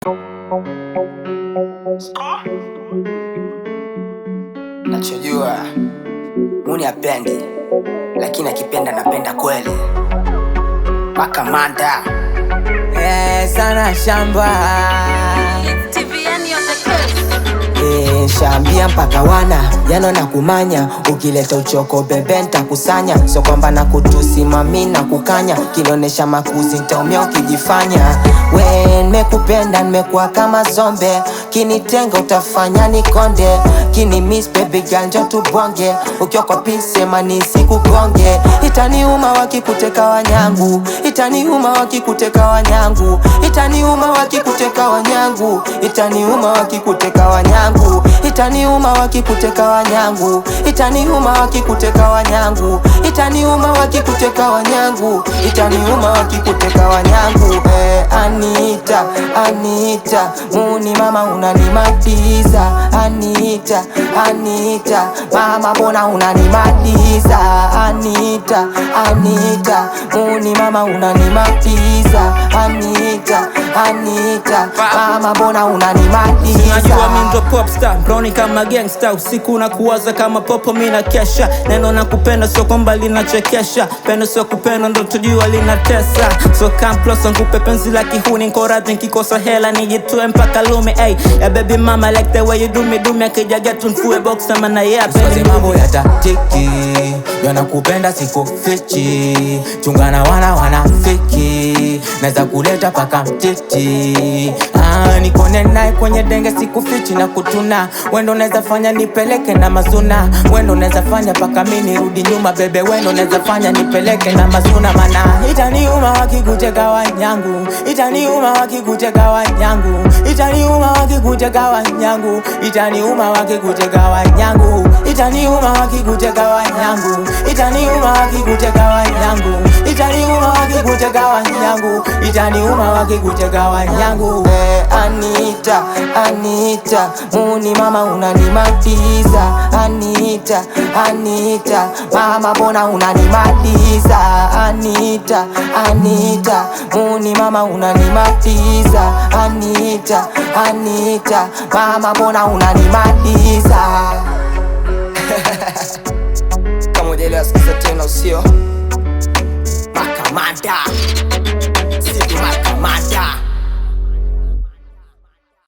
Nachojua Muni apendi, lakini akipenda napenda kweli. Paka manda Eh, sana shamba Eh, shambia mpaka wana yano na kumanya ukileta uchoko bebe ntakusanya so kwamba na kutusimami na kukanya kinaonesha makuzi ntaumia ukijifanya we nimekupenda nimekuwa kama zombe kinitenga utafanya nikonde kini miss baby girl njo tubonge ukiwa kwa pisema nisikugonge itaniuma wakikuteka wanyangu itaniuma wakikuteka wanyangu itaniuma wakikuteka wanyangu itaniuma wakikuteka wanyangu itaniuma wakikuteka wanyangu itaniuma wakikuteka wanyangu itaniuma wakikuteka wanyangu itaniuma wakikuteka wanyangu eh, Anita Anita muni mama unanimaliza Anita Anita mama mbona unanimaliza Anita Anita muni mama unanimaliza Anita Anita mama mbona unanimaliza Najua mi ndo popstar browni kama gangsta usiku na kuwaza kama popo mi na kesha neno na kupenda sio kwamba linachekesha pendo sio kupenda ndo tujua linatesa so kamplosa nkupe penzi la kihuni nkoradhi nkikosa hela nijitue mpaka lume ay ya baby mama like the way you do me do me akijaga tumfue box ama na yeah Siwezi baby mambo ya tatiki yanakupenda siku fichi chungana wana wanafiki naweza kuleta paka mtiti ah, nikone naye kwenye denge siku fichi na kutuna wendo naweza fanya nipeleke na mazuna wendo naweza fanya paka mi nirudi nyuma bebe wendo naweza fanya nipeleke na mazuna mana itaniuma wakikuteka wanyangu itaniuma wakikuteka wanyangu itaniuma wakikuteka wanyangu itaniuma wakikuteka wanyangu itaniuma wakikuteka wanyangu itaniuma wakikuteka wanyangu itaniuma wakikuteka wanyangu itaniuma wakikuteka wanyangu eh, Anita Anita muni mama unanimaliza Anita Anita mama mbona unanimaliza Anita Anita muni mama unanimaliza Anita Anita mama mbona unanimaliza